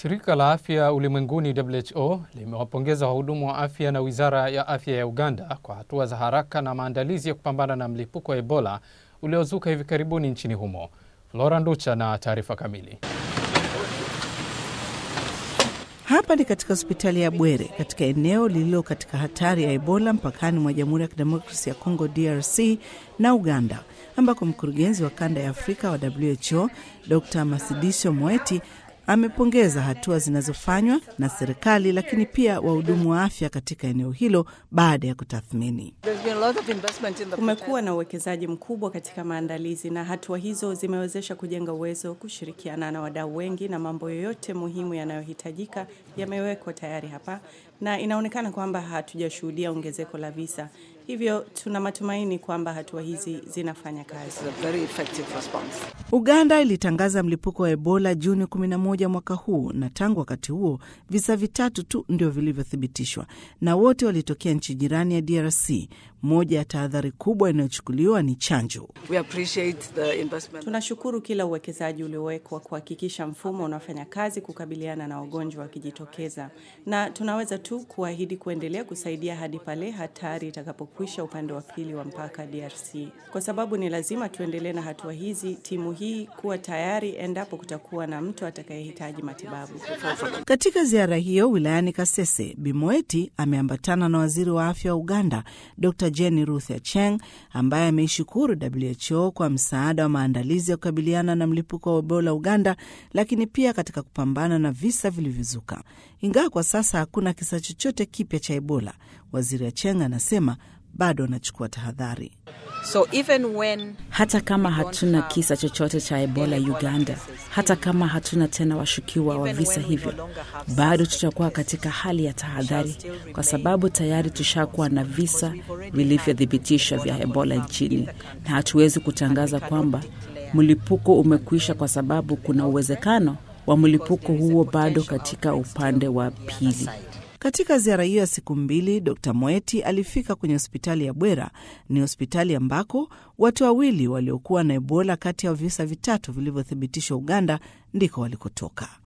Shirika la Afya Ulimwenguni WHO limewapongeza wahudumu wa afya na Wizara ya Afya ya Uganda kwa hatua za haraka na maandalizi ya kupambana na mlipuko wa Ebola uliozuka hivi karibuni nchini humo. Flora Nducha na taarifa kamili. Hapa ni katika hospitali ya Bwere katika eneo lililo katika hatari ya Ebola mpakani mwa Jamhuri ya Kidemokrasi ya Kongo DRC na Uganda, ambako mkurugenzi wa kanda ya Afrika wa WHO Dr Masidisho Moeti amepongeza hatua zinazofanywa na serikali lakini pia wahudumu wa afya katika eneo hilo baada ya kutathmini. Kumekuwa na uwekezaji mkubwa katika maandalizi na hatua hizo zimewezesha kujenga uwezo, kushirikiana na wadau wengi, na mambo yoyote muhimu yanayohitajika yamewekwa tayari hapa, na inaonekana kwamba hatujashuhudia ongezeko la visa. Hivyo tuna matumaini kwamba hatua hizi zinafanya kazi. Uganda ilitangaza mlipuko wa Ebola Juni 11 mwaka huu, na tangu wakati huo visa vitatu tu ndio vilivyothibitishwa na wote walitokea nchi jirani ya DRC. Moja ya tahadhari kubwa inayochukuliwa ni chanjo. Tunashukuru kila uwekezaji uliowekwa kuhakikisha mfumo unafanya kazi kukabiliana na wagonjwa wakijitokeza, na tunaweza tu kuahidi kuendelea kusaidia hadi pale hatari itakapokwisha upande wa pili wa mpaka DRC, kwa sababu ni lazima tuendelee na hatua hizi, timu hii kuwa tayari endapo kutakuwa na mtu atakayehitaji matibabu. Katika ziara hiyo wilayani Kasese, Bimoeti ameambatana na waziri wa afya wa Uganda Dr Jenny Ruth Acheng ambaye ameishukuru WHO kwa msaada wa maandalizi ya kukabiliana na mlipuko wa Ebola Uganda, lakini pia katika kupambana na visa vilivyozuka. Ingawa kwa sasa hakuna kisa chochote kipya cha Ebola, waziri Acheng anasema bado anachukua tahadhari. So even when hata kama hatuna kisa chochote cha Ebola Uganda, hata kama hatuna tena washukiwa wa visa hivyo, bado tutakuwa katika hali ya tahadhari, kwa sababu tayari tushakuwa na visa vilivyothibitishwa vya Ebola nchini, na hatuwezi kutangaza kwamba mlipuko umekwisha, kwa sababu kuna uwezekano wa mlipuko huo bado katika upande wa pili. Katika ziara hiyo ya siku mbili, Dr Moeti alifika kwenye hospitali ya Bwera. Ni hospitali ambako watu wawili waliokuwa na Ebola kati ya visa vitatu vilivyothibitishwa Uganda ndiko walikotoka.